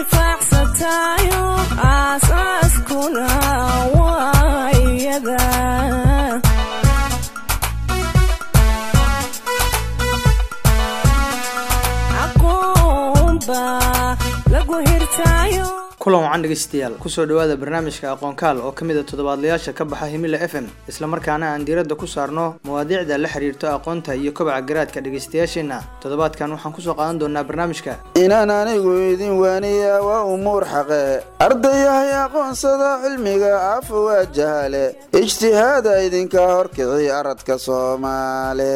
intifaacsatayo aasaaskuna waa iyada aqoonba lagu hirtaayo kulan wacan dhegeystayaal kusoo dhowaada barnaamijka aqoonkaal oo ka mid a toddobaadlayaasha ka baxa himila f m islamarkaana aan diiradda ku saarno mawaadiicda la xiriirto aqoonta iyo kobaca garaadka dhegeystayaasheenna toddobaadkan waxaan kusoo qaadan doonaa barnaamijka inaan anigu idin waaniya waa umuur xaqe ardayahay aqoonsada cilmiga afa waa jahale ijtihaada idinka horkici aradka soomaale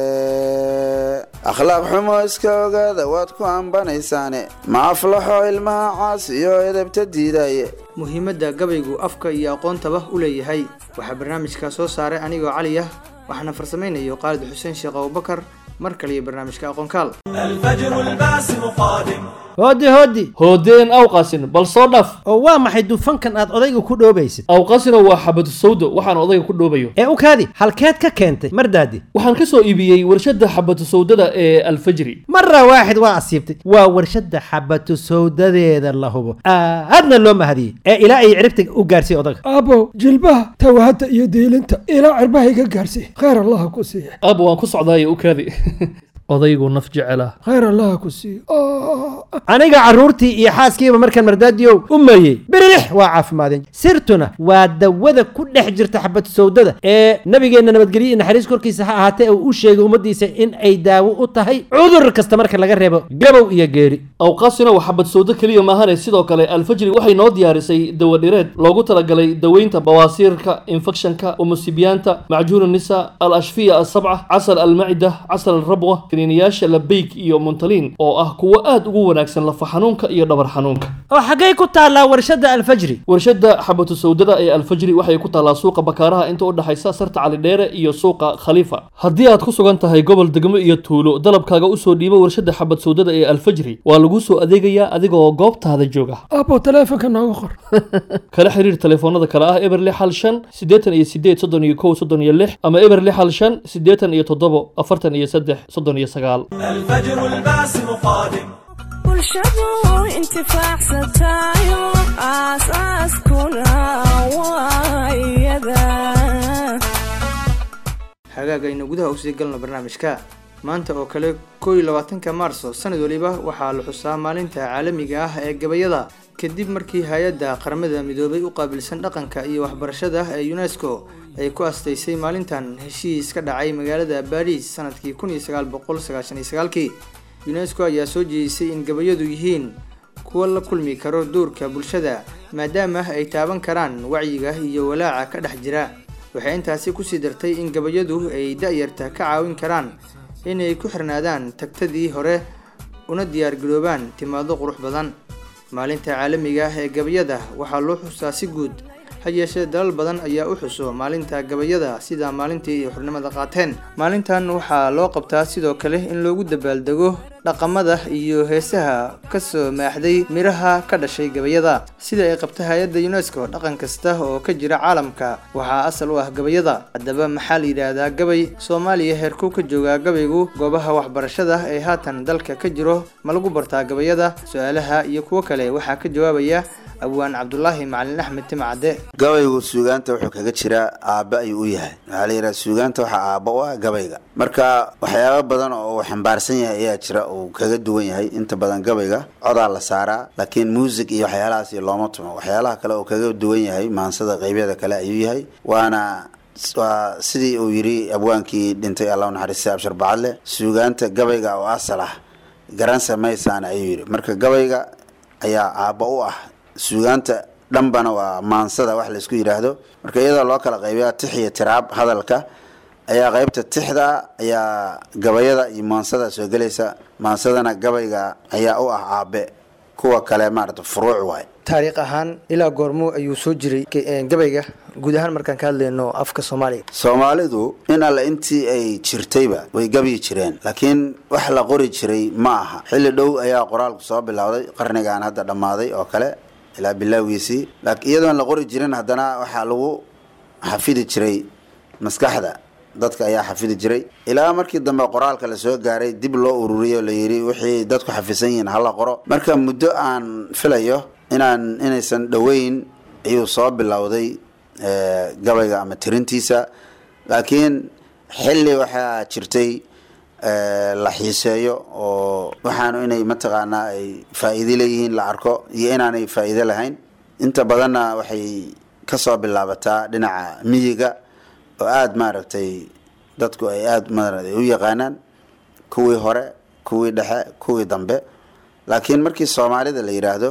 akhlaaq xumo iska ogaada waad ku ambanaysaane ma aflaxo ilmaha caas iyo edabta diidaye muhiimadda gabaygu afka iyo aqoontaba u leeyahay waxaa barnaamijka soo saaray anigoo cali ah waxaana farsamaynayo qaalid xuseen sheekh abubakar mar kaliyo barnaamijka aqoonkaal الفجر الباسم قادم hooddi hooddi hoodeen awqasin bal soo dhaf oo waa maxay dufankan aad odayga ku dhoobaysid awqasina waa xabadu sawdo waxaan odayga ku dhoobayo ee u kaadi halkeed ka keentay mardaadi waxaan ka soo iibiyey warshadda xabadu sawdada ee alfajri mara waaxid waa asiibtay waa warshadda xabatu sawdadeeda la hubo aadna loo mahadiyey ee ilaa ay ciribta u gaarsiiy odaga aabow jilbaha tawahadda iyo diilinta ilaa cirbahayga gaarsi khayr allaha ku siiya aab waan ku socdaaye u kaadi odaygu naf jecela khayr allaha ku siiya aniga carruurtii iyo xaaskiiba markaan mardaadiyow u mayey birilix waa caafimaadeen sirtuna waa dawada ku dhex jirta xabatu sawdada ee nabigeenna nabadgelyo iyo naxariis korkiisa ha ahaatee uu u sheegay ummaddiisa in ay daawo u tahay cudur kasta marka laga reebo gabow iyo geeri awqaasina waa xabad sawdo keliya maahane sidoo kale alfajri waxay noo diyaarisay dawadhireed loogu talagalay daweynta bawaasiirka infekshanka umusibiyaanta macjuun nisa al ashfiya asabca casal almacida casal alrabwa kaniiniyaasha labeyg iyo muntaliin oo ah kuwo aad ugu wanaagsan lafa xanuunka iyo dhabar xanuunka oo xaggay ku taallaa warshadda alfajri warshadda xabatu sawdada ee alfajri waxay ku taallaa suuqa bakaaraha inta u dhexaysa sarta calidheere iyo suuqa khaliifa haddii aad ku sugan tahay gobol degmo iyo tuulo dalabkaaga usoo dhiibo warshadda xabad sawdada ee alfajri waa laguu soo adeegayaa adigoo goobtaada jooga aabow taleefonka nooga qor kala xiriir telefoonada kale ah eber lix hal shan siddeetan iyo sideed soddon iyo kow soddon iyo lix ama eber lix hal shan siddeetan iyo toddobo afartan iyo saddex soddon iyo sagaal الفجر الباسم قادم bulshadu intifaacsatayo aasaaskuna waa iyada hagaag aynu gudaha usii galno barnaamijka maanta oo kale koo iyo labaatanka maarso sanad waliba waxaa la xusaa maalinta caalamiga ah ee gabayada kadib markii hay-adda qaramada midoobay u qaabilsan dhaqanka iyo waxbarashada ee unesco ay ku astaysay maalintan heshiis ka dhacay magaalada baris sanadkii kun iyo sagaal boqol sagaashan iyo sagaalkii unesco ayaa soo jeedisay in gabayadu yihiin kuwa la kulmi karo doorka bulshada maadaama ay taaban karaan wacyiga iyo walaaca ka dhex jira waxay intaasi kusii dartay in gabayadu ay da-yarta ka caawin karaan inay ku xirnaadaan tagtadii hore una diyaargaroobaan timaado qurux badan maalinta caalamiga ah ee gabayada waxaa loo xusaa si guud ha yeeshee dalal badan ayaa u xuso maalinta gabayada sida maalintii ay xurnimada qaateen maalintan waxaa loo qabtaa sidoo kale in loogu dabaaldego dhaqamada iyo heesaha kasoo maaxday miraha ka dhashay gabayada sida ay qabta hay-adda unesco dhaqan kasta oo ka jira caalamka waxaa asal u ah gabayada haddaba maxaa la yidhaahdaa gabay soomaaliya heerkuu ka joogaa gabaygu goobaha waxbarashada ee haatan dalka ka jiro ma lagu bartaa gabayada su-aalaha iyo kuwo kale waxaa ka jawaabaya abwaan cabdulaahi macalin axmed timcadde gabaygu suugaanta wuxuu kaga jiraa aabba ayuu u yahay waxaa la yidhaha suugaanta waxaa aabba u ah gabayga marka waxyaaba badan oo uu xambaarsan yahay ayaa jira uu kaga duwan yahay inta badan gabayga codaa la saaraa laakiin muusig iyo waxyaalahaasi looma tumo waxyaalaha kale uu kaga duwan yahay maansada qeybyada kale ayuu yahay waana waa sidii uu yidhi abwaankii dhintay allah naxariista abshar bacadle suugaanta gabayga oo asal ah garan samaysaan ayuu yidhi marka gabayga ayaa aabba u ah suugaanta dhanbana waa maansada wax laysku yidhaahdo marka iyadoo loo kala qaybiya tix iyo tiraab hadalka ayaa qaybta tixda ayaa gabayada iyo maansada soo gelaysa maansadana gabayga ayaa u ah aabe kuwa kale maarata furuuc waay taariikh ahaan ilaa goormuu ayuu soo jiray gabayga guud ahaan markaan ka hadlayno afka soomaaliga soomaalidu in alle intii ay jirtayba way gabyi jireen laakiin wax la qori jiray ma aha xilli dhow ayaa qoraalku soo bilowday qarnigan hadda dhammaaday oo kale ilaa bilaagiisii iyadoon la qori jirin haddana waxaa lagu xafidi jiray maskaxda dadka ayaa xafidi jiray ilaa markii dambe qoraalka lasoo gaaray dib loo ururiyay oo la yidhi wixii dadku xafisan yihiin hala qoro marka muddo aan filayo inaan inaysan dhoweyn ayuu soo bilowday eh, gabayga ama tirintiisa laakiin xilli waxaa jirtay eh, la xiiseeyo oo waxaanu inay mataqaanaa ay faa'iide leeyihiin la arko iyo inaanay faa'iide lahayn inta badanna waxay kasoo bilaabataa dhinaca miyiga oo aada maaragtay dadku ay aada maaragtay u yaqaanaan kuwii hore kuwii dhexe kuwii dambe laakiin markii soomaalida la yidhaahdo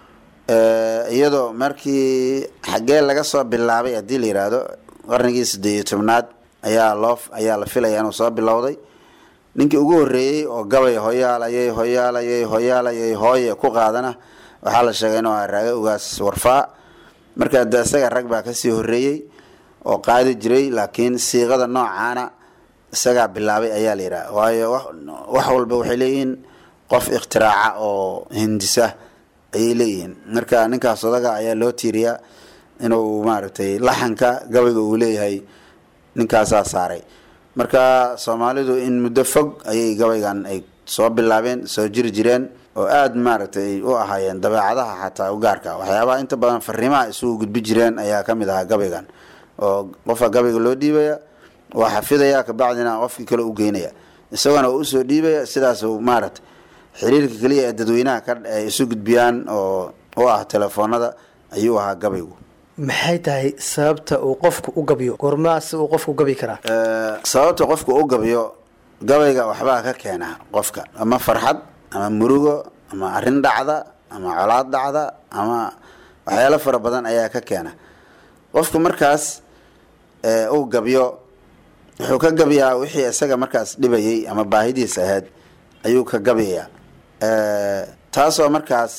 eh, iyadoo markii xaggee laga soo bilaabay haddii la yidhaahdo qarnigii siddeed iyo tobnaad ayaa loo ayaa la filaya inuu soo bilowday ninkii ugu horreeyey oo gabay hoyaalayay hoyaalayay hoyaalayay hooye ku qaadana waxaa la sheegay inuu ahaa raaga ugaas warfaa marka de isaga rag baa kasii horreeyey oo qaadi jiray laakiin siiqada noocaana isagaa bilaabay ayaa la yidhaha waayo wax wax walba waxay leeyihiin qof ikhtiraca oo hindisa ayay leeyihiin marka ninkaas odaga ayaa loo tiiriyaa inuu maaragtay laxanka gabayga uu leeyahay ninkaasaa saaray marka soomaalidu in muddo fog ayay gabaygan ay soo bilaabeen soo jiri jireen oo aada maaragtay u ahaayeen dabeecadaha xataa u gaarka waxyaabaha inta badan fariimaha isugu gudbi jireen ayaa ka mid ahaa gabaygan oo qofka gabayga loo dhiibaya waa xafidaya kabacdina qofkii kale u geynaya isagona uu usoo dhiibaya sidaas uu maaragtay xiriirka keliya ee dadweynaha ka ay isu gudbiyaan oo u ah telefoonada ayuu ahaa gabaygu maxay tahay sababta uu qofku u gabyo goormaas uu qofku gabi karaa Eh, sababta qofku u gabiyo gabayga waxbaa ka keena qofka ama farxad ama murugo ama arrin dhacda ama colaad dhacda ama waxyaalo fara badan ayaa ka keena qofku markaas eh, uu gabyo wuxuu ka gabiyaa wixii isaga markaas dhibayay ama baahidiisa ahayd ayuu ka gabiyaa Eh, taasoo markaas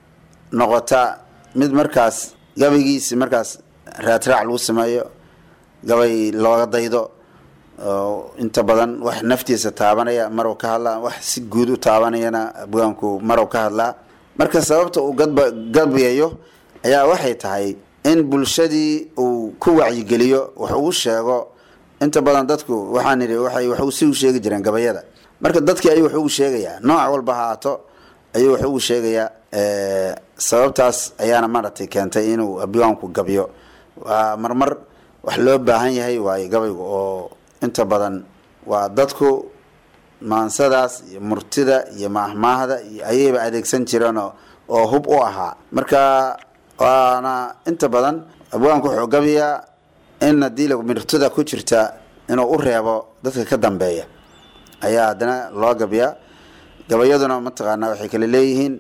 noqota mid markaas gabaygiisi markaas raadraac lagu sameeyo gabay looga daydo oo inta badan wax naftiisa taabanaya maruu ka hadlaa wax si guud u taabanayana abwaanku maruu ka hadlaa marka sababta uu gadba gabayayo ayaa waxay tahay in bulshadii uu ku wacyigeliyo wax ugu sheego inta badan dadku waxaan idhi waxay wax si u sheegi jireen gabayada marka dadkii ayuu wax ugu sheegayaa nooc walba ha aato ayuu wax ugu sheegayaa Eh, sababtaas ayaana maaragtay keentay inuu abwaanku gabyo waa marmar wax loo baahan yahay waayo gabaygu oo inta badan waa dadku maansadaas iyo murtida iyo maahmaahda iyo ayayba adeegsan jireen oo oo hub u ahaa marka waana inta badan abwaanku wuxuu gabayaa in haddii la murtida ku jirta inuu u reebo dadka ka dambeeya ayaa haddana loo gabiyaa gabayaduna mataqaanaa waxay kala leeyihiin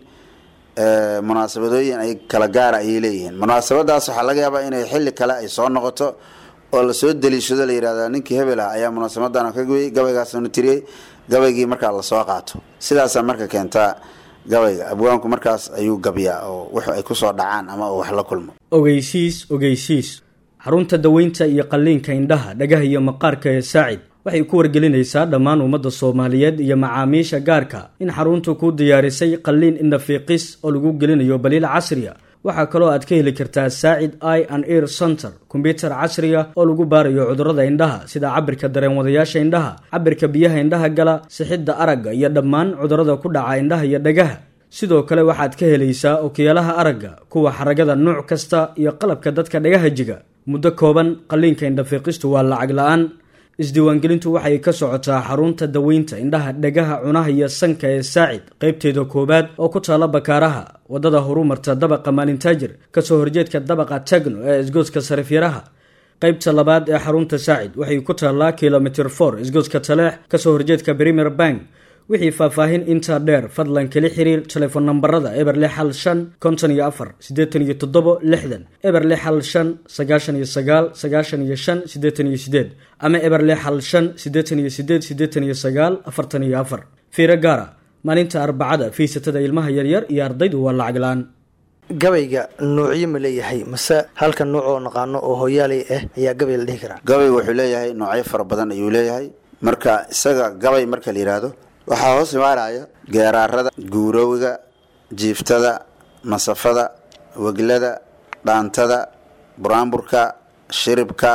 eh, munaasabadooyin ay kala gaara ayay leeyihiin munaasabadaas waxaa laga yaabaa inay xilli kale ay soo noqoto oo lasoo daliishado la yidhahda ninkii hebel ah ayaa munaasabadan ka gabayay gabaygaasnu tiriyey gabaygii markaa lasoo qaato sidaasaa marka keentaa gabayga abwaanku markaas ayuu gabiyaa oo wux ay kusoo dhacaan ama uu wax la kulmo ogeysiis ogeysiis xarunta daweynta iyo qalliinka indhaha dhagaha iyo maqaarka ee saacid waxay ku wargelinaysaa dhammaan ummadda soomaaliyeed iyo macaamiisha gaarka in xaruntu ku diyaarisay qalliin indhafiiqis oo lagu gelinayo baliil casriya waxaa kaloo aad ka heli kartaa saacid i and ear center kombyutar casriya oo lagu baarayo cudurrada indhaha sida cabirka dareenwadayaasha indhaha cabirka biyaha indhaha gala sixidda aragga iyo dhammaan cudurrada ku dhaca indhaha iyo dhagaha sidoo kale waxaad ka helaysaa okiyaalaha aragga kuwa xaragada nuuc kasta iyo qalabka dadka dhagaha jiga muddo kooban qalliinka indhafiiqistu waa lacag la-aan isdiiwaangelintu waxay ka socotaa xarunta daweynta indhaha dhagaha cunaha iyo sanka ee saacid qaybteeda koowaad oo ku taala bakaaraha wadada horumarta dabaqa maalintaajir kasoo horjeedka dabaqa tagno ee isgoodska sarifyaraha qaybta labaad ee xarunta saacid waxay ku taallaa kilomitr for isgoodska taleex kasoo horjeedka premier bank wixii faahfaahin intaa dheer fadlan kala xiriir telefoon nambarada eber lix hal shan konton iyo afar siddeetan iyo toddobo lixdan eber lix hal shan sagaashan iyo sagaal sagaashan iyo shan siddeetan iyo sideed ama eber lix hal shan siddeetan iyo sideed siddeetan iyo sagaal afartan iyo afar fiiro gaara maalinta arbacada fiisatada ilmaha yaryar iyo ardaydu waa lacag la-aan gabayga noocyo ma leeyahay mase halka nooc oo naqaano oo hoyaalay ah ayaa gabay la dhihi karaa gabaygu wuxuu leeyahay noocyo fara badan ayuu leeyahay marka isaga gabay marka la yidhaahdo waxaa hoos imaanaya geeraarada guurowga jiiftada masafada weglada dhaantada buraanburka shiribka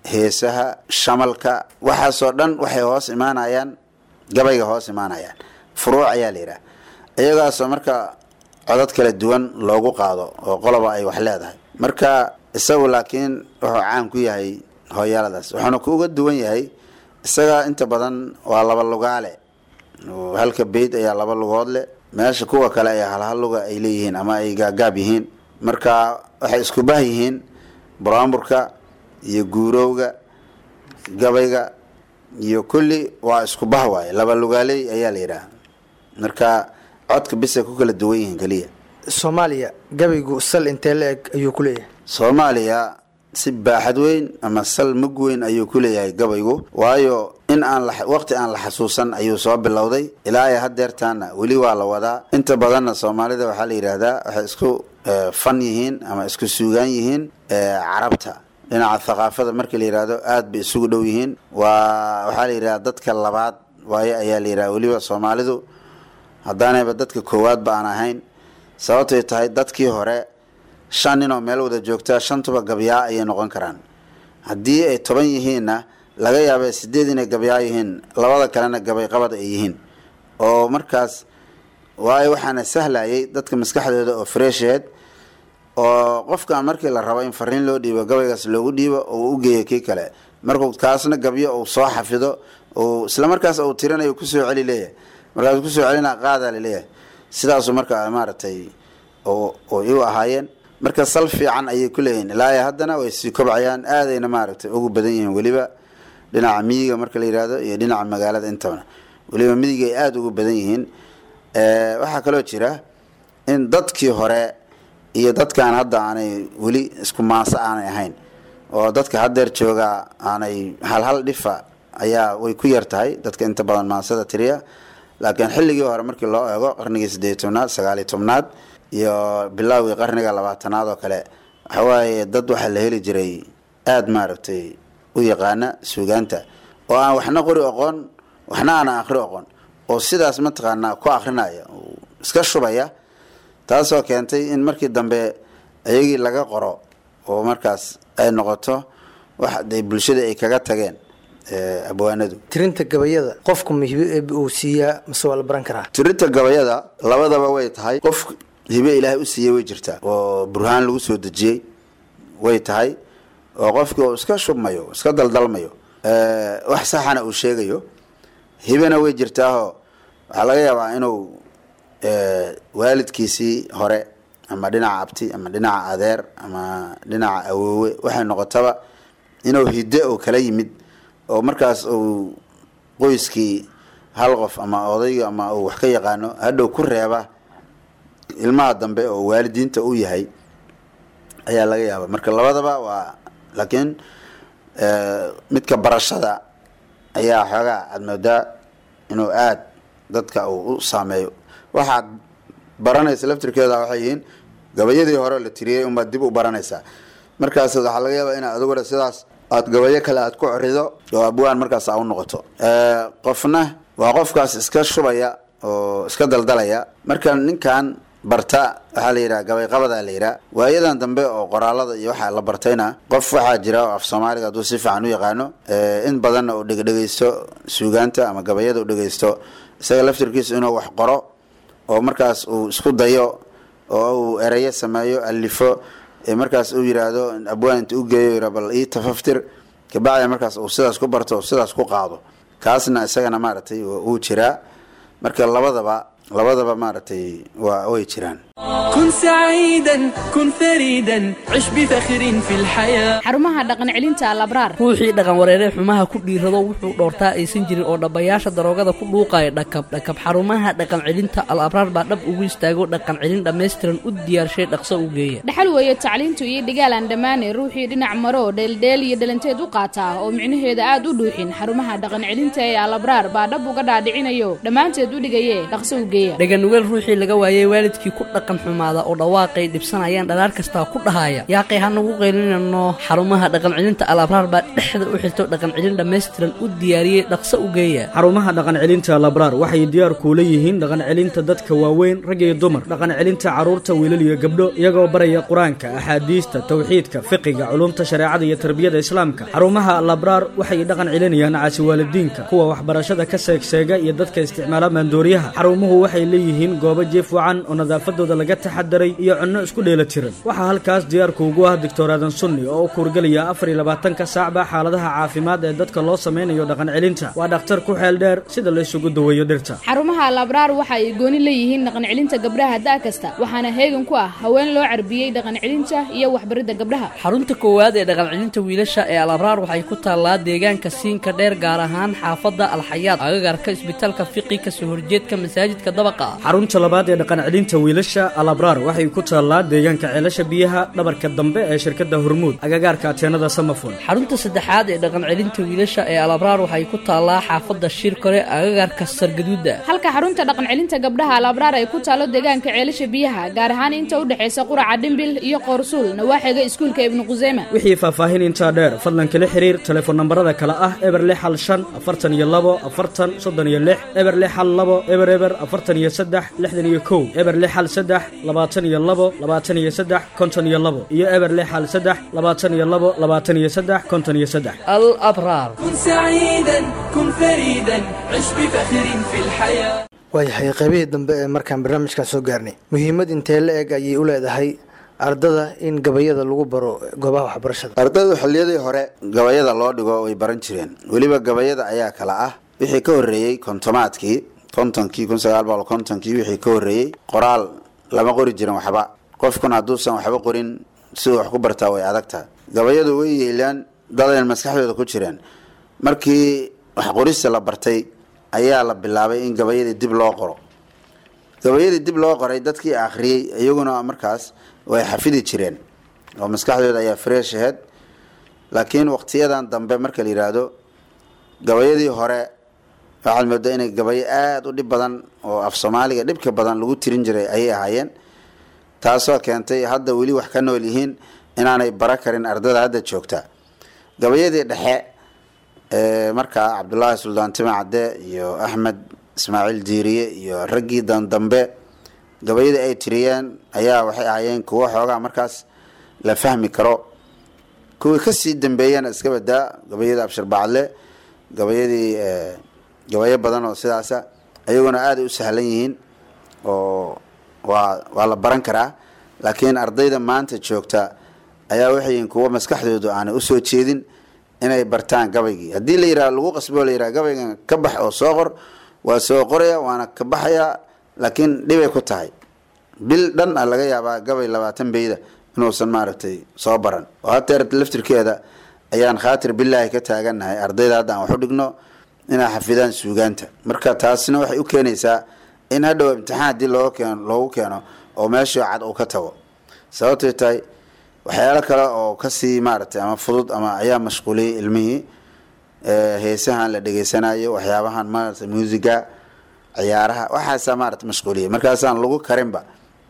heesaha shamalka waxaasoo dhan waxay hoos imaanayaan gabayga hoos imaanayaan furuuc ayaa la yidhaha iyagaasoo marka codad kala duwan loogu qaado oo qoloba ay wax leedahay marka isagu laakiin wuxuu caan ku yahay hooyaaladaas wuxuuna ku uga duwan yahay isaga inta badan waa laba lugaale oo halka beyd ayaa laba lugood leh meesha kuwa kale ayaa halhal luga ay leeyihiin ama ay gaagaab yihiin marka waxay isku bah yihiin buraamburka iyo guurowga gabayga iyo kulli waa isku bah waaye laba lugaaley ayaa la yidhaha marka codka bisay ku kala duwan yihiin keliya soomaaliya gabaygu sal intee la eg ayuu ku leeyahay soomaaliya si baaxad weyn ama sal mug weyn ayuu ku leeyahay gabaygu waayo in aan la waqti aan la xasuusan ayuu soo bilowday ilaa iyo hadeertaana weli waa la wadaa inta badanna soomaalida waxaa la yidhaahdaa waxay isku eh, fan yihiin ama isku suugaan yihiin eh, carabta dhinaca thaqaafada markii la yidhaahdo aad bay isugu dhow yihiin waa waxaa la yidhahdaa dadka labaad waayo ayaa la yidhaha weliba soomaalidu haddaanayba dadka koowaadba aan ahayn sababtay tahay dadkii hore shan ninoo meel wada joogtaa shantuba gabyaa ayay noqon karaan haddii ay toban yihiinna laga yaaba sideed inay gabyaa yihiin labada kalena gabay qabad ay yihiin oo markaas waayo waxaana sahlayay dadka maskaxdooda oo fresheed oo qofkan markii la rabo in fariin loo dhiibo gabaygaas loogu dhiibo oo u geeyo kii kale markuu kaasna gabyo uu soo xafido uu islamarkaas uu tirinayo kusoo celi leeyahay markaas kusoo celina qaadaa laleeyahay sidaasu marka maaragtay ay u ahaayeen marka sal fiican ayay ku leeyihiin ilaa haddana way sii kobcayaan aadayna maaragtay ugu badan yihiin weliba dhinaca miyiga marka la yihahdo iyo dhinaca magaalada intaba weliba miyiga ay aada ugu badan yihiin waxaa kaloo jira in dadkii hore iyo dadkan hadda aanay weli isku maanso aanay ahayn oo dadka haddeer joogaa aanay halhal dhifa ayaa way ku yar tahay dadka inta badan maansada tiriya laakiin xilligii hore markii loo eego qarnigii sideed tobnaad sagaaliy tobnaad iyo bilaawgii qarniga labaatanaad oo kale waxawaaye dad waxaa la heli jiray aada maaragtay u yaqaana suugaanta oo aan waxna qori oqoon waxna aanan akhri oqon oo sidaas mataqaanaa ku akrinaya iska shubaya taasoo keentay in markii dambe iyagii laga qoro oo markaas ay noqoto wax de bulshada ay kaga tageen abwaanadu tirinta gabayada qofku mihibo eeb uu siiyaa mase waa la baran karaa tirinta gabayada labadaba way tahay qof hibe ilaahay u siiyey way jirtaa oo burhaan lagu soo dejiyey way tahay oo qofkii uu iska shubmayo iska daldalmayo wax saxana uu sheegayo hibena way jirtaahoo waxaa laga yaabaa inuu waalidkiisii hore ama dhinaca abti ama dhinaca adeer ama dhinaca awoowe waxay noqotaba inuu hidde oo kala yimid oo markaas uu qoyskii hal qof ama odayga ama uu wax ka yaqaano hadhow ku reeba ilmaha dambe oo waalidiinta u yahay ayaa laga yaaba marka labadaba waa laakiin midka barashada ayaa xoogaa aada moodaa inuu aada dadka uu u saameeyo waxaad baranaysa laftirkeeda waxay yihiin gabayadii hore la tiriyey unbaad dib u baranaysaa markaas waxaa laga yaabaa inaad adiguna sidaas aad gabayo kale aad ku corido oo abwaan markaas aa u noqoto qofna waa qofkaas iska shubaya oo iska daldalaya marka ninkan barta waxaa la yidhaha gabay qabadaa la yidhaha waayadan dambe oo qoraalada iyo waxaa la bartayna qof waxaa jira oo af soomaaliga hadduu si fiican u yaqaano in badanna uu dhegdhegaysto suugaanta ama gabayada u dhegaysto isaga laftirkiisa inuu wax qoro oo markaas uu isku dayo oo uu erayo sameeyo alifo markaas uu yiraahdo abwaan inta u geeyo yira bal ii tafaftir kabacdi markaas uu sidaas ku barto oo sidaas ku qaado kaasna isagana maaragtay wuu jiraa marka labadaba labadaba maaragtay waa way jiraan كن سعيدا كن فريدا عش بفخر في الحياة xarumaha dhaqan celinta alabraar ruuxii dhaqan wareeree xumaha ku dhiirado wuxuu dhoortaa aysan jirin oo dhabbayaasha daroogada ku dhuuqaya dhakab dhakab xarumaha dhaqan celinta al abraar baa dhab ugu istaago dhaqan celin dhammaystiran u diyaarshay dhaqso u geeya dhaxal weeye tacliintu iyo dhigaal aan dhammaane ruuxii dhinac maro dheeldheel iyo dhalanteed u qaataa oo micnaheeda aad u dhuuxin xarumaha dhaqan celinta ee alabraar baa dhab uga dhaadhicinayo dhammaanteed u dhigaye dhaqso u geeya dhaganugeel ruuxii laga waayey waalidkii ku dhaqan dhaqan xumaada oo dhawaaqay dhibsanayaan dhalaar kastaa ku dhahaya yaaqay hanagu qaylinano xarumaha dhaqan celinta al abraar baa dhexda u xirto dhaqan celin dhammaystiran u diyaariyey dhaqso u geeya xarumaha dhaqan celinta labraar waxay diyaar kuula yihiin dhaqan celinta dadka waaweyn rag iyo dumar dhaqan celinta carruurta wiilal iyo gabdho iyagoo baraya qur-aanka axaadiista tawxiidka fiqiga culumta shareecada iyo tarbiyada islaamka xarumaha labraar waxay dhaqan celinayaan caasi waalidiinka kuwa waxbarashada ka seegseega iyo dadka isticmaala maandooriyaha xarumuhu waxay leeyihiin goobo jiif wacan oo nadaafadooda laga taxadaray iyo cunno isku dheela tiran waxaa halkaas diyaarku ugu ah doctor aadan sunni oo u kuurgelaya afar iyo labaatanka saacba xaaladaha caafimaad ee dadka loo sameynayo dhaqan celinta waa dhakhtar ku xeel dheer sida la isugu daweeyo dhirta xarumaha labraar waxa ay gooni leeyihiin dhaqan celinta gabdhaha da' kasta waxaana heegan ku ah haween loo carbiyey dhaqan celinta iyo waxbaridda gabdhaha xarunta koowaad ee dhaqan celinta wiilasha ee al abraar waxay ku taallaa deegaanka siinka dheer gaar ahaan xaafadda alxayaad agagarka isbitaalka fiqi kasoo horjeedka masaajidka dabaqa ah xarunta labaad ee dhaqan celinta wiilasha alabraar waxay ku taallaa deegaanka ceelasha biyaha dhabarka dambe ee shirkadda hormuud agagaarka ateenada samafon xarunta saddexaad ee dhaqan celinta wiilasha ee al abraar waxay ku taallaa xaafadda shirkore agagarka sargaduuda halka xarunta dhaqan celinta gabdhaha alabraar ay ku taalo deegaanka ceelasha biyaha gaar ahaan inta u dhexaysa quraca dhimbil iyo qoorsuul nawaaxiga iskuulka ibnu quseyma wixii faahfaahin intaa dheer fadlan kala xiriir telefoon nambarada kale ah eber lix hal shan afartan iyo labo afartan soddon iyo lix eber lix hal labo eber eber afartan iyo saddex lixdan iyo kow eber lix hal saddex labaatan iyo labo labaatan iyo saddex konton iyo labo iyo eber lix hal saddex labaatan iyo labo labaatan iyo saddex konton iyo saddex al abraar كن سعيدا كن فريدا عش بفخر في الحياة waayahay qaybihii dambe ee markaan barnaamijkan soo gaarnay muhiimad intee la eg ayay u leedahay ardada in gabayada lagu baro goobaha waxbarashada ardaydu xilliyadii hore gabayada loo dhigo way baran jireen weliba gabayada ayaa kala ah wixii ka horreeyey kontomaadkii kontonkii kun sagaal boqol kontonkii wixii ka horreeyey qoraal lama qori jirin waxba qofkuna hadduusan waxba qorin siduu wax ku bartaa way adagtaha gabayadu way yeelaan dadayn maskaxdooda ku jireen markii wax qorista la bartay ayaa la bilaabay in gabayadii dib loo qoro gabayadii dib loo qoray dadkii akhriyey iyaguna markaas way xafidi jireen oo maskaxdooda ayaa fresh aheyd laakiin waqtiyadan dambe marka la yidhaahdo gabayadii hore waxaad moodaa inay gabayo aada u dhib badan oo af soomaaliga dhibka badan lagu tirin jiray ayay ahaayeen taasoo keentay hadda weli wax ka nool yihiin inaanay bara karin ardada hadda joogta gabayadii dhexe ee markaa cabdulaahi suldaan tima cadde iyo axmed ismaaciil diiriye iyo raggii dandambe gabayadii ay tiriyeen ayaa waxay ahaayeen kuwo xoogaa markaas la fahmi karo kuwii kasii dambeeyana iska badaa gabayadii abshir bacadle gabayadii gabayo badan oo sidaasa ayaguna aaday u sahlan yihiin oo waa waa la baran karaa laakiin ardayda maanta joogta ayaa waxay yihiin kuwo maskaxdoodu aanay usoo jeedin inay bartaan gabaygii haddii la yidhaha lagu qasbo la yidhaha gabaygan ka bax oo soo qor waa soo qoraya waana ka baxayaa laakiin dhibay ku tahay bil dhan a laga yaabaa gabay labaatan beyda inuusan maaragtay soo baran oo hateer laftirkeeda ayaan khaatir bilaahi ka taagannahay ardayda hadda aan wax u dhigno inay xafidaan suugaanta marka taasina waxay u keenaysaa in hadhow imtixaan haddii looga keeno loogu keeno oo meeshii cad uu ka tago sababtay tahay waxyaalo kale oo kasii maaragtay ama fudud ama ayaa mashquuliyay ilmihii heesahan la dhegeysanayo waxyaabahan maarata muusiga ciyaaraha waxaasaa maarata mashquuliyay markaasaan lagu karinba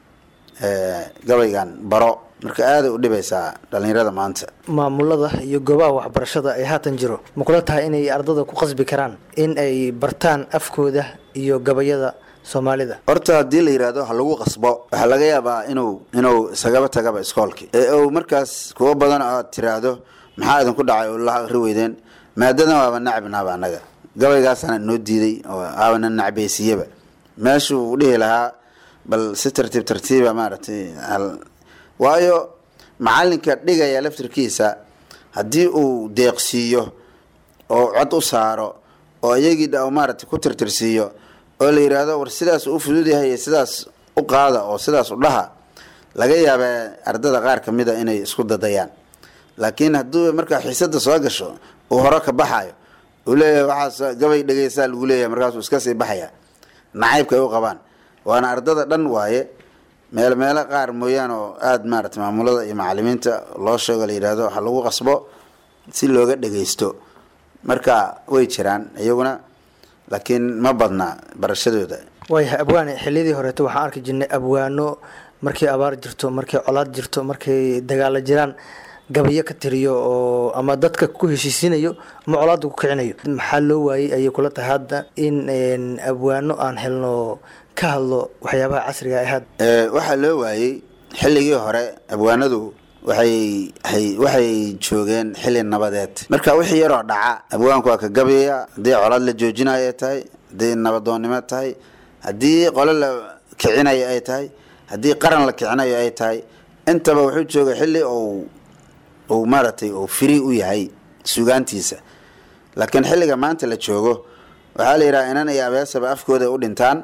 gabaygan baro marka aaday u dhibaysaa dhalinyarada maanta maamulada iyo goobaha waxbarashada ay haatan jiro ma kula tahay inay ardada ku qasbi karaan in ay bartaan afkooda iyo gabayada soomaalida horta haddii la yidhaahdo ha lagu qasbo waxaa laga yaabaa inuu inuu isagaba tagaba iskoolkii ee uu markaas kuwo badan oo aad tiraahdo maxaa idinku dhacay oo la akri weydeen maadadan waaba nacbinaaba annaga gabaygaasana noo diiday oo aabana nacbaysiiyaba meeshuu dhihi lahaa bal si tartiib tartiiba maaragtay waayo macalinka dhigaya laftirkiisa haddii uu deeqsiiyo oo cod u saaro oo iyagii maaragtay ku tirtirsiiyo oo la yidhaahdo war sidaas u fudud yahay sidaas u qaada oo sidaas u dhaha laga yaabaa ardada qaar ka mid a inay isku dadayaan laakiin hadduu markaa xiisada soo gasho uu hore ka baxayo uu leeyahay waxaas gabay dhegeysaa lagu leeyahay markaasuu iska sii baxaya nacaybka ay u qabaan waana ardada dhan waaye meel meelo qaar mooyaan oo aada maarata maamulada iyo macalimiinta loo sheego la yidhaahdo ha lagu qasbo si looga dhageysto marka way jiraan iyaguna laakiin ma badna barashadooda waayahay abwaane xiliyadii horeeto waxaan arki jirnay abwaano markay abaar jirto markay colaad jirto markay dagaalo jiraan gabayo ka tiriyo oo ama dadka ku heshiisinayo ama colaada ku kicinayo maxaa loo waayey ayay kula tahay hadda in abwaano aan helno ka hadlo waxyaabaha casriga ah hadda Ee, waxaa loo waayey xilligii hore abwaanadu waxay hay- waxay joogeen xilli nabadeed marka wixii yaroo dhaca abwaanku waa ka gabayaya haddii colaad la joojinayo ay tahay haddii nabadoonnimo tahay haddii qole la kicinayo ay tahay haddii qaran la kicinayo ay tahay intaba wuxuu joogay xilli uu uu maaragtay uu firi u yahay sugaantiisa laakiin xilliga maanta la joogo waxaa la yidhaha inan iyo abeesaba afkooda u dhintaan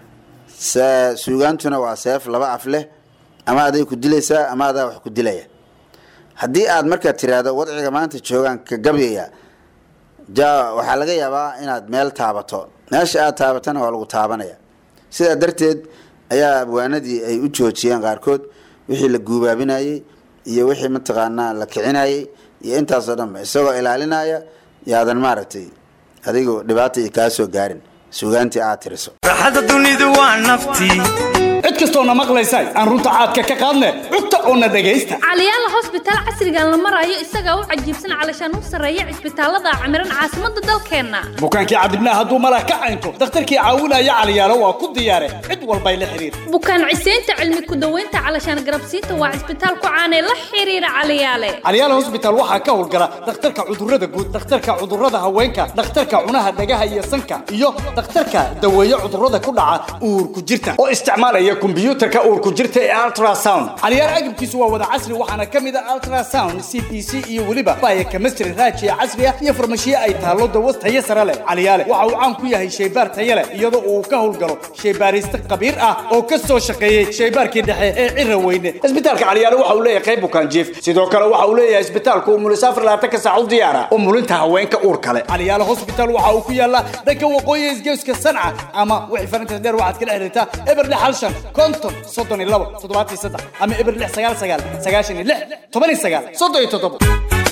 se- suugaantuna waa seef laba af leh ama aday ku dilaysaa ama adaa wax ku dilaya haddii aad markaa tiraahdo wadciga maanta joogaan ka gabyaya ja waxaa laga yaabaa inaad meel taabato meesha aad taabatana waa lagu taabanaya sidaa darteed ayaa abwaanadii ay u joojiyeen qaarkood wixii la guubaabinayey iyo wixii mataqaanaa la kicinayey iyo intaasoo dhanba isagoo ilaalinaya yaadan maaragtay adigu dhibaata iyo kaa soo gaarin suugaantii aad tiriso raaxada dunidu waa naftii cid kastoona maqlaysa aan runta caadka ka qaadne cugta oona dhegaysta caliyaala hosbitaal casrigan la marayo isagaa u cajiibsan calashaan u sarreeya cisbitaalada camiran caasimadda dalkeenna bukaankii cadibnaa hadduu malah ka caynto dakhtarkii caawinaya caliyaalo waa ku diyaare cid walbay la xiriir bukaan ciseynta cilmi ku-daweynta calashaan garabsiinta waa cisbitaal ku caanee la xiriira caliyaale caliyaal hosbitaal waxaa ka howlgala dhakhtarka cudurrada guud dhakhtarka cudurrada haweenka dhakhtarka cunaha dhagaha iyo sanka iyo dhakhtarka daweeye cudurrada ku dhaca uurku jirta oo isticmaalaya kombiyuutarka uurku jirta ee ultrasound caliyaal agabkiisu waa wada casri waxaana ka mid ah ultrasound c p c iyo weliba baya chemistry raajiya casri ah iyo farmashiye ay taallo dawas tayo sare leh caliyaale waxa uu caan ku yahay shaybaar tayo leh iyadoo uu ka howlgalo shaybaariste khabiir ah oo ka soo shaqeeyey shaybaarkii dhexe ee cira weyne isbitaalka caliyaale waxa uu leeyahay qayb bukaan jiif sidoo kale waxa uu leeyahay isbitaalku umulisaafar labaatan ka saac u diyaara umulinta haweenka uur kale caliyaale hospital waxa uu ku yaalaa dhanka waqooyi isgeeska sanca ama wixii farinta dheer waxaad kala xiriirtaa eber lix hal shan konton soddon iyo labo toddobaatan iyo saddex ama eber lix sagaal sagaal sagaashan iyo lix toban iyo sagaal soddon iyo toddobo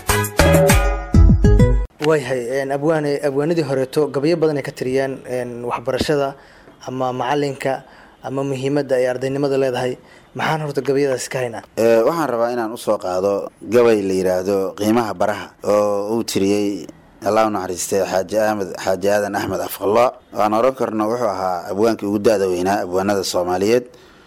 waayahay abwaane abwaanadii horeeto gabayo badan ay ka tiriyaan een, waxbarashada ama macalinka ama muhiimadda ay ardaynimada leedahay maxaan horta gabayadaasi ka haynaa Ee, waxaan rabaa inaan usoo qaado gabay la yidhaahdo qiimaha baraha oo uu tiriyey allah u naxariistay xaaji ahmed xaaji aadan axmed afqallo aan oran karno wuxuu ahaa abwaankii ugu da-da weynaa abwaanada soomaaliyeed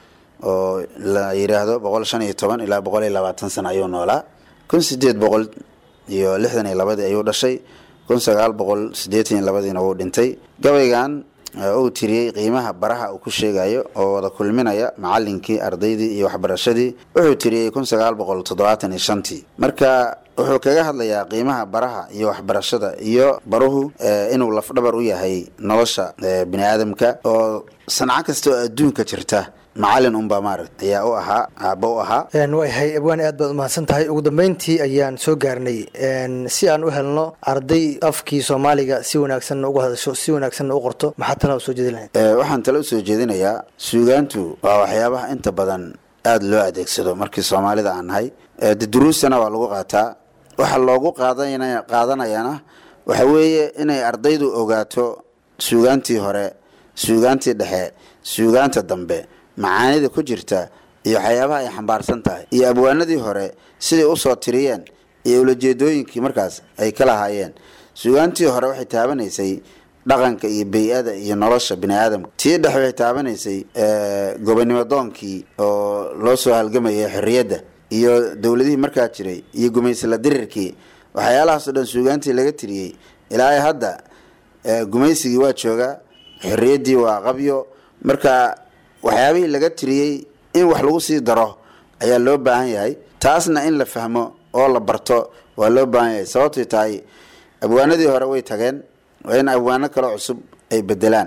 oo la yidhaahdo boqol shan iyo toban ilaa boqol iyo labaatan sano ayuu noolaa kun sideed boqol iyo lixdan iyo labadii ayuu dhashay kun sagaal boqol siddeetan iyo labadiina wuu dhintay gabaygan ee uu tiriyey qiimaha baraha uu ku sheegayo oo wada kulminaya macalinkii ardaydii iyo waxbarashadii wuxuu tiriyey kun sagaal boqol toddobaatan iyo shantii marka wuxuu kaga hadlayaa qiimaha baraha iyo waxbarashada iyo baruhu eh, inuu lafdhabar u yahay nolosha eh, bini aadamka oo sanco kasta oo adduunka jirta macalin unbaa maaragt ayaa u ahaa aabba u ahaa Een, waayahay abwaane aad baad umahadsan tahay ugu dambeyntii ayaan soo gaarnay een, si aan u helno arday afkii soomaaliga si wanaagsanna uga hadasho si wanaagsanna u qorto maxaa talaa soo jeedi lahayd Eh, waxaan tale usoo jeedinayaa suugaantu waa waxyaabaha inta badan aada loo adeegsado markii soomaalida aan nahay Eh, de duruustana waa lagu qaataa waxa loogu qaadana qaadanayana waxa weeye inay ardaydu ogaato suugaantii hore suugaantii dhexe suugaanta dambe macaanida ku jirta iyo waxyaabaha ay xambaarsan tahay iyo abwaanadii hore siday usoo tiriyeen iyo ulajeedooyinkii markaas ay ka lahaayeen suugaantii hore waxay taabanaysay dhaqanka iyo bey-ada iyo nolosha bini aadamka tii dhexe waxay taabanaysay eh, gobonimo doonkii oo loo soo halgamayay xorriyadda iyo dowladihii markaa jiray iyo gumaysla dirirkii waxyaalahaasoo dhan suugaantii laga tiriyey ilaa ay hadda eh, gumaysigii waa joogaa xorriyaddii waa qabyo marka waxyaabihii laga tiriyey in wax lagu sii daro ayaa loo baahan yahay taasna in la fahmo oo la barto waa loo baahan yahay sababtay tahay abwaanadii hore way tageen waa in abwaano kaloo cusub ay bedelaan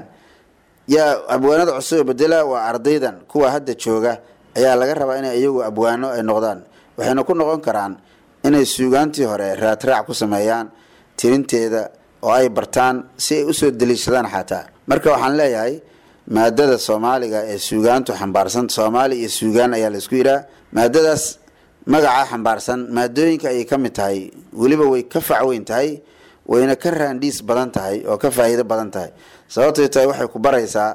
yaa abwaanada cusub ee bedela waa ardaydan kuwa hadda jooga ayaa laga rabaa inay iyagu abwaano ay noqdaan waxayna ku noqon karaan inay suugaantii hore raadraac ku sameeyaan tirinteeda oo ay bartaan si ay usoo daliishadaan xataa marka waxaan leeyahay maadada soomaaliga ee suugaantu xambaarsan soomaali iyo suugaan ayaa laisku yidhaha maadadaas magacaa xambaarsan maadooyinka ayay ka mid tahay weliba way ka facweyn tahay wayna ka raandhiis badan tahay oo ka faa'iido badan tahay sababtay tahay waxay ku baraysaa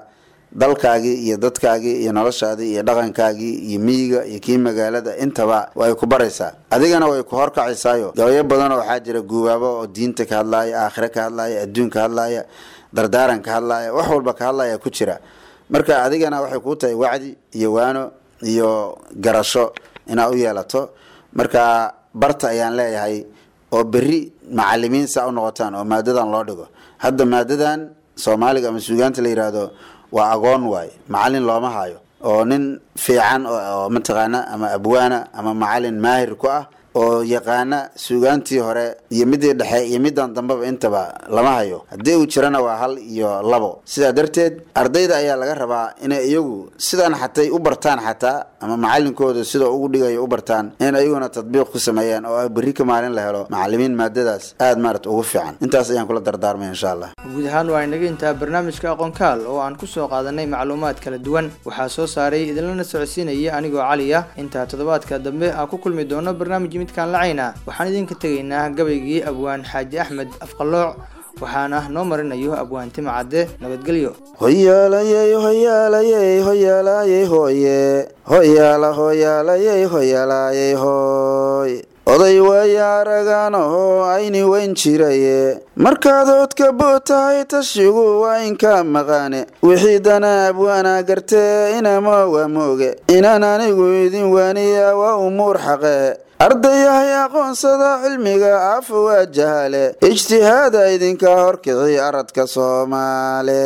dalkaagii iyo dadkaagii iyo noloshaadii iyo dhaqankaagii iyo miyiga iyo kii magaalada intaba way ku baraysaa adigana way ku horkacaysaayo gabayo badan oo waxaa jira guubaabo oo diinta ka hadlaaya aakhire ka hadlaaya adduun ka hadlaaya dardaaran ka hadlaaya wax walba ka hadlaya ku jira marka adigana waxay kuu tahay wacdi iyo waano iyo garasho inaad u yeelato marka barta ayaan leeyahay oo berri macalimiin saa u noqotaan oo maadadan loo dhigo hadda maadadan soomaaliga ama suugaanta la yidhaahdo waa agoon waaye macalin looma hayo oo nin fiican oo mataqaana ama abwaana ama macalin maahir ku ah oo yaqaana suugaantii hore iyo midii dhexe iyo midan dambeba intaba lama hayo haddii uu jirana waa hal iyo labo sidaa darteed ardayda ayaa laga rabaa inay iyagu sidan xatay u bartaan xataa ama macalinkooda sida ugu dhigayo u bartaan in ayaguna tadbiiq ku sameeyaan oo berri ka maalin la helo macalimiin maadadaas aada maarata ugu fiican intaas ayaan kula dardaarmay insha allah guud ahaan waa inaga intaa barnaamijka aqoonkaal oo aan kusoo qaadanay macluumaad kala duwan waxaa soo saaray idinlana socodsiinaya anigoo cali ah intaa toddobaadka dambe aan ku kulmi doono barnaamij midkaan lacayna waxaan idinka tegaynaa gabaygii abwaan xaaji axmed afqalooc waxaana noo marinayo abwaan tima cadde nabadgelyo hoyaalayey hoyaalayey hoyaalayey hooye hoyaala hoyaalayey hoyaalayey hooy oday waaya araganahoo ayni weyn jiraye markaad oodka boo tahay tashigu waa inka maqaane wixii dana abwaana gartee inama waa mooge inaan anigu idin waaniya waa umuur xaqee ardayahay aqoonsada cilmiga afa waa jahale ijtihaada idinka horkici aradka soomaale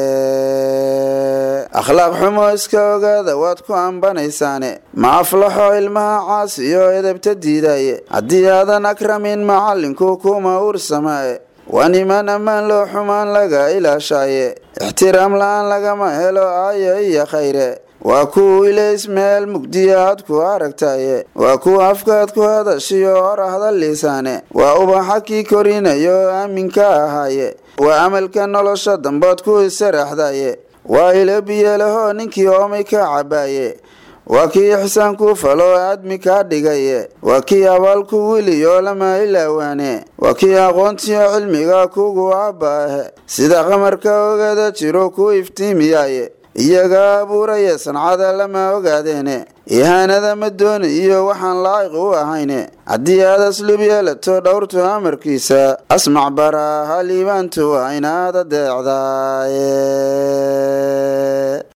akhlaaq xumo iska ogaada waad ku ambanaysaane ma aflaxo ilmaha caasiyo edebta diidaye haddii aadan akramin macalinku kuma uursamaaye waa niman ammaan loo xumaan laga ilaashaaye ixtiraam la-aan lagama helo aayo iyo khayre waa kuwa ilays meel mugdiya aad ku aragtaye waa kuwa afkaad ku hadashiyo hor hadaliisaane waa ubaxa kii korinayo aaminka ahaaye waa amalka nolosha dambood ku isaraxdaye waa ilo biyalahoo ninkii oomay ka cabaaye waa kii ixsaan ku falo aadmi kaa dhigaye waa kii abaalku wiliyo lama ilaawaane waa kii aqoontiyo cilmiga kugu abbaahe sida qamarka ogada jiro ku iftiimiyaye iyaga abuuraya sancada lama ogaadeene ihaanada ma dooni iyo waxaan laa'iq u ahayne haddii aad aslub yeelato dhowrtu amarkiisa asmac bara haliibaantu waa inaad adeecdaaye